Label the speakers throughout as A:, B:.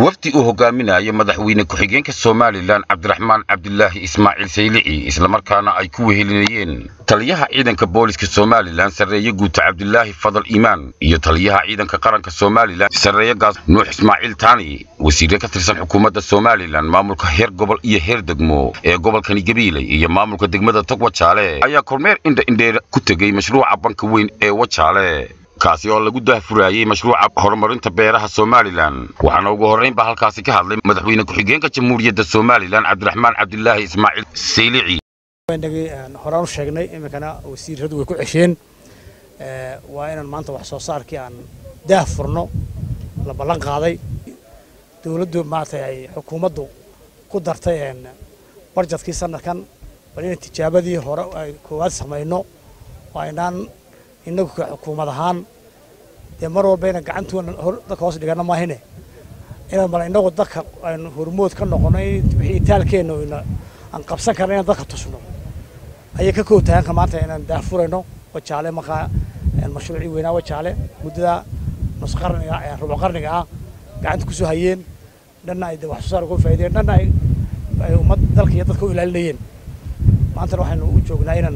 A: wafdi uu hogaaminayo madaxweyne ku-xigeenka somalilan cabdiraxmaan cabdilaahi ismaaciil saylici islamarkaana ay ku wehelinayeen taliyaha ciidanka booliska somalilan sarreeye guuta cabdilaahi fadal iimaan iyo taliyaha ciidanka qaranka somalilan sarreeye gaas nuux ismaaciil taani wasiire ka tirsan xukuumadda somalilan maamulka heer gobol iyo heer degmo ee gobolkani gabiiley iyo maamulka degmada tog wajaale ayaa kormeer indha indheer ku tegey mashruuca banka weyn ee wajaale kaasi oo lagu daahfuraayey mashruuca horumarinta beeraha somalilan waxaana ugu horrayn baa halkaasi ka hadlay madaxweyne ku-xigeenka jamhuuriyadda somalilan cabdiraxmaan cabdilaahi ismaaciil saylici
B: horaan u sheegnay iminkana wasiiradu way ku cesheen waa inaan maanta wax soo saarkii aan daah furno la ballan qaaday dowladdu maaragtay ay xukuumaddu ku dartay barjadkii sanadkan bal inaan tijaabadii hore ay koowaad samayno oo aynaan innagu ka xukuumad ahaan dee mar walba inaan gacantuuna dadka hoos dhigana maahine inaan bal innagu dadka aynu hormood ka noqono wixii itaalkeenna oyna aan qabsan karna inaan dadka tusno ayay ka kootahanka maanta inaan daafurayno wajaale markaa mashruucii weynaa wajaale muddada nus qarniga rubuc qarniga ah gacanta kusoo hayeen dhanna ay wax soo saar uga faa'iideen dhanna ay ay ummad dalka iyo dadka u ilaalinayeen maantana waxaynu u joognaa inaan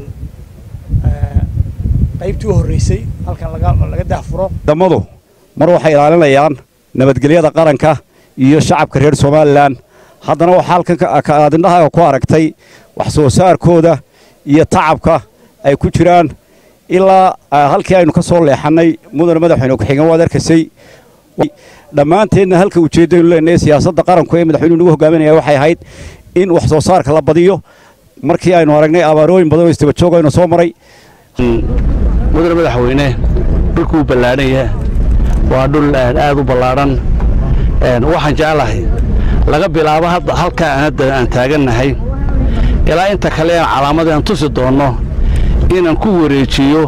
B: qaybtii u horreysay halkan laga laga daafuro
C: ciidamadu mar waxay ilaalinayaan nabadgelyada qaranka iyo shacabka reer somalilan haddana waxaa halkan aad indhahaaga ku aragtay wax soo saarkooda iyo tacabka ay ku jiraan ilaa halkii aynu ka soo leexannay mudane madaxweyne ku-xigeen waad arkaysay dhammaanteedna halka ujeeddaynu leenahay siyaasadda qaranku ee madaxweynuhu nagu hogaaminaya waxay ahayd in wax soo saarka la badiyo markii aynu aragnay abaarooyin badan oo istabajoog aynu soo maray
D: mudane madaxweyne dhulkuu ballaadhanya waa dhul aad u ballaadhan waxaan jeclahay laga bilaabo hadda halkaa aan hadda aan taagannahay ilaa inta kale aan calaamad aan tusi doonno inaan ku wareejiyo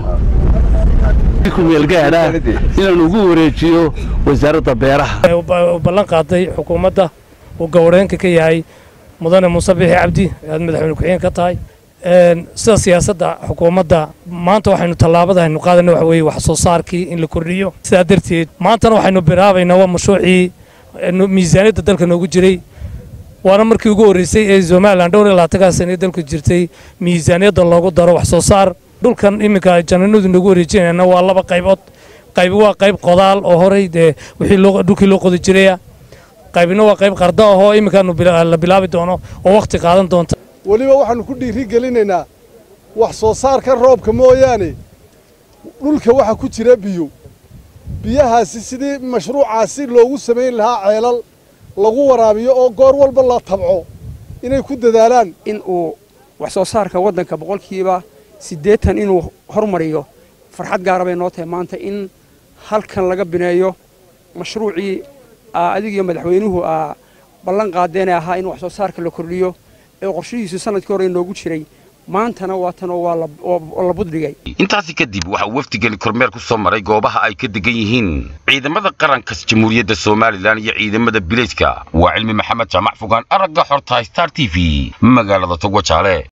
D: kumeelgaadha inaan ugu wareejiyo wasaaradda beeraha
E: ballan qaaday xukuumadda uu gowreenka ka yahay mudane muuse bixi cabdi aad madaxweyne ku-xigeen ka tahay sida siyaasadda xukuumadda maanta waxaynu tallaabada aynu qaadana waxa weeye wax soo saarkii in la kordhiyo sidaa darteed maantana waxaynu bilaabaynaa waa mashruucii miisaaniyadda dalka noogu jiray waana markii ugu horreysay ee somalilan dhowr iyo labaatankaa sane dalku jirtay miisaaniyadda loogu daro wax soo saar dhulkan iminka jananadu nagu wareejinayna waa laba qaybood qaybi waa qayb qodaal oo horey dee wixii dhulkii loo qodi jiraya qaybina waa qayb qarda ahoo iminkaanu la bilaabi doono oo wakhti qaadan doonta
F: weliba waxaannu ku dhiiri gelinaynaa wax soo saarka roobka mooyaane dhulka waxa ku jira biyo biyahaasi sidii mashruucaasi loogu samayn lahaa ceelal lagu waraabiyo oo goor walba la tabco inay ku dadaalaan
G: in uu wax soo saarka waddanka boqolkiiba siddeetan inuu hormariyo farxad gaara bay noo tahay maanta in halkan laga bineeyo mashruucii adigiyo madaxweynuhu aa ballan qaadeene ahaa in wax soo saarka la kordhiyo ee qorshihiisu sanadkii hore inoogu jiray maantana waatanoo waa la buddhigay
A: intaasi kadib waxaa wafdigani kormeer ku soo maray goobaha ay ka degan yihiin ciidamada qaranka jamhuuriyadda somalilan iyo ciidamada bilayska waa cilmi maxamed jaamac fogaan aragga xortahay star t v magaalada togwajaale